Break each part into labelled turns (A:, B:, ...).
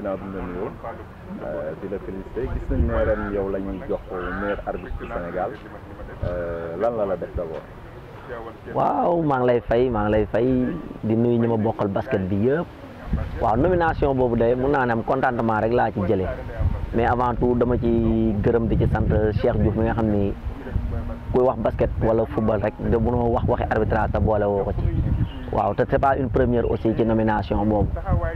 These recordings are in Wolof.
A: ginnaaw bi ñu la nuyoo di la félicité gis nañ ne ren yow la ñuy jox meilleur arbitre du Sénégal lan la la def d'abord.
B: waaw maa ngi lay fay maa ngi lay fay di nuyu ñi ma bokkal basket bi yëpp waaw nomination boobu de mun naa ne am contentement rek laa ci jëlee mais avant tout dama ci gërëm di ci sant Cheikh Diouf mi nga xam ni kuy wax basket wala football rek de mënoo wax waxi arbitrage te boole woo ko ci waaw te c'est pas une première aussi ci nomination boobu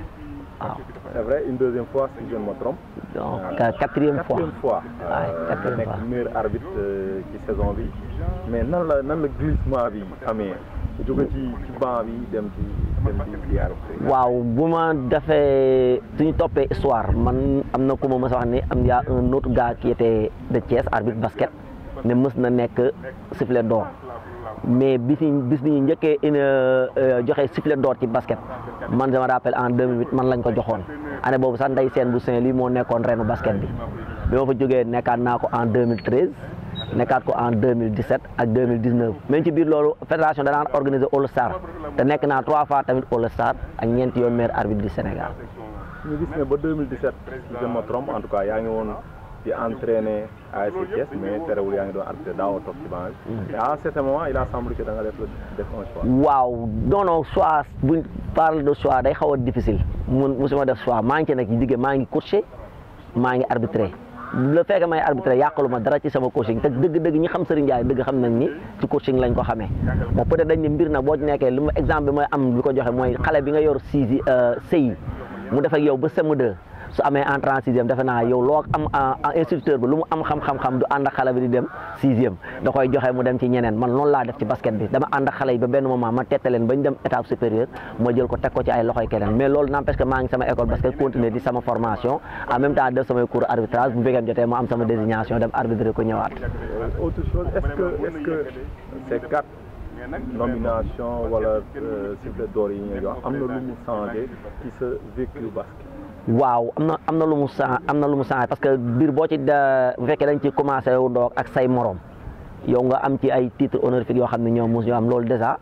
B: waaw.
A: c'est vrai une deuxième fois si je ne me trompe.
B: donc quatrième fois
A: quatrième fois.
B: waaw
A: nga
B: quatrième
A: nekk
B: fois.
A: meilleur arbitre ci saison bi mais nan la nan la glissement bi amee jóge ci ci banc bi dem ci dem ci ci arbitre.
B: waaw bu ma defee suñu toppee histoire man am na ku ma mës a wax ni am yaa un autre gars qui était de Thiès arbitre basket ne mës na nekk sifflet d'or mais bis yi bis bi ñu njëkkee une joxe sifflet d'or ci basket man je me rappelle en 2008 man lañ ko joxoon année boobu sax nday seen bu Saint-Louis moo nekkoon reenu basket bi bi ma fa jógee nekkaat naa ko en 2013 nekkaat ko en 2017 ak 2019 même ci biir loolu fédération danaan organiser All Star te nekk naa trois fois tamit All Star ak ñeenti yoon meilleur arbitre du Sénégal.
A: ñu gis ne ba 2017 si je me trompe en tout cas yaa ngi woon di entraîner ASC Thiès mais terewul yaa ngi doon arbitre daawoo toog ci banc bi. mais à un certain moment il a semblé que da nga def def un choix.
B: waaw non non choix buñ parle de choix day xaw a difficile mun musuma def choix maa ngi ci nag ci digge maa ngi coaché maa ngi arbitré le fait que may arbitré yàqalu ma dara ci sama coaching te dëgg-dëgg ñi xam Serigne Ndiaye dëgg xam nañ ni ci coaching lañ ko xamee bon peut être dañ ne mbir nag boo ci nekkee lu ma exemple bi mooy am lu ko joxe mooy xale bi nga yor six sëyi mu def ak yow ba CM2 su amee entrée en sixième defe naa yow loo am instructeur bi lu mu am xam-xam-xam du ànd ak xale bi di dem sixième da koy joxe mu dem ci ñeneen man noonu laa def ci basket bi dama ànd ak xale yi ba benn moment ma tette leen ba ñu dem étape supérieure ma jël ko teg ko ci ay loxoy keneen mais loolu n'empêche que maa ngi sama école basket continuer di sama formation en même temps def samay cours arbitrage bu fekkee jotee ma am sama désignation dem arbitrer ko ñëwaat.
A: autre chose est-ce que est-ce que ces quatre nominations wala sifflet d'or yi ñu jox am na lu mu changé ci sa vécu basket.
B: waaw am na am na lu mu sa am na lu mu changé parce que biir boo ci da bu fekkee dañ ci commencé wu doog ak say morom yow nga am ci ay titre honorifique yoo xam ne ñoom mos ñu am loolu déjà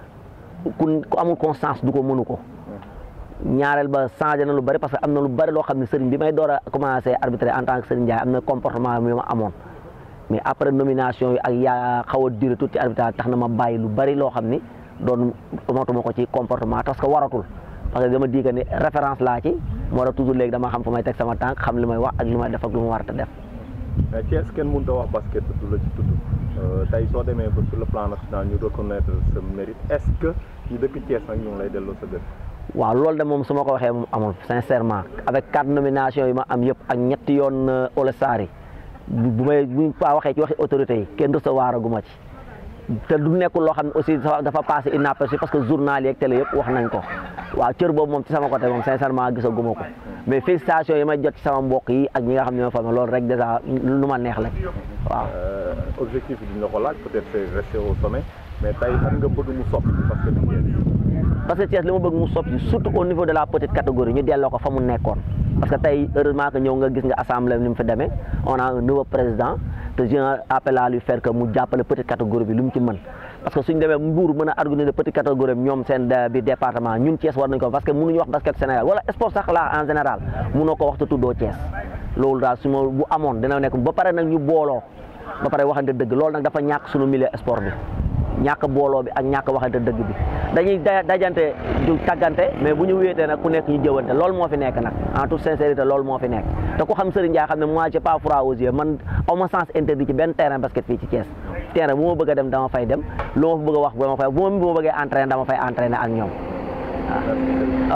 B: ku ku amul constance du ko mënu ko ñaareel ba changé na lu bari parce que am na lu bari loo xam ne sëriñ bi may door a commencé arbitrer en tant que sëriñ Ndiaye am na comportement yu ma amoon mais après nomination yi ak yaa xaw a duré tuuti arbitrage tax na ma bàyyi lu bari loo xam ni doon amatuma ko ci comportement parce que waratul parce que dama di que ni référence laa ci moo tax toujours léegi dama xam fu may teg sama tànk xam li may wax ak li may def ak lu ma war a def.
A: mais Thiès kenn mënut a wax basket du la ci tudd tey soo demee ba sur le plan national ñu reconnaître sa mérite est-ce que ñu dëkk Thiès nag ñu ngi lay delloo sa gën.
B: waaw loolu de moom su ma ko waxee moom amul sincèrement avec quatre nominations yi ma am yëpp ak ñetti yoon All Star yi bu may bu pa waxee ci waxi autorités yi kenn recevoir aguma ci te du nekkul loo xam ne aussi dafa passé inaperçu parce que journal yeeg télé yëpp wax nañ ko waaw cër boobu moom ci sama côté moom sincèrement gisaguma ko mais félicitations yi may jot ci sama mbokk yi ak ñi nga xam ne ñoo fa loolu rek déjà lu ma neex la waaw.
A: objectif bi duñ la ko laaj peut-être c'est rester au sommet mais tey fan nga bëgg mu soppi parce que
B: parce que Thiès li ma bëgg mu soppi surtout au niveau de la petite catégorie ñu delloo ko fa mu nekkoon parce que tey heureusement que ñëw nga gis nga assemblée ni mu fi demee on a un nouveau président te j'ai un appel à lui faire que mu jàppale petite catégorie bi lu mu ci mën parce que suñ demee Mbour mën a organiser petite catégorie bi ñoom seen bi département ñun Thiès war nañ ko parce que mënuñu wax basket Sénégal wala sport sax la en général mënoo ko wax te tuddoo Thiès loolu daal su ma bu amoon dina nekk ba pare nag ñu booloo ba pare waxante dëgg loolu nag dafa ñàkk suñu milieu sport bi ñàkk booloo bi ak ñàkk waxante dëgg bi dañuy dajante du tàggante mais bu ñu wéetee nag ku nekk ñu jëwante loolu moo fi nekk nag en toute sincérité loolu moo fi nekk te ku xam Serigne Ndiaye xam ne moi j'ai pas froid aux yeux man aw ma sens interdit ci benn terrain basket fii ci Thiès terrain bu ma bëgg a dem dama fay dem lu ma fa bëgg a wax dama fay bu ma bëggee entraîner dama fay entraîner ak ñoom waaw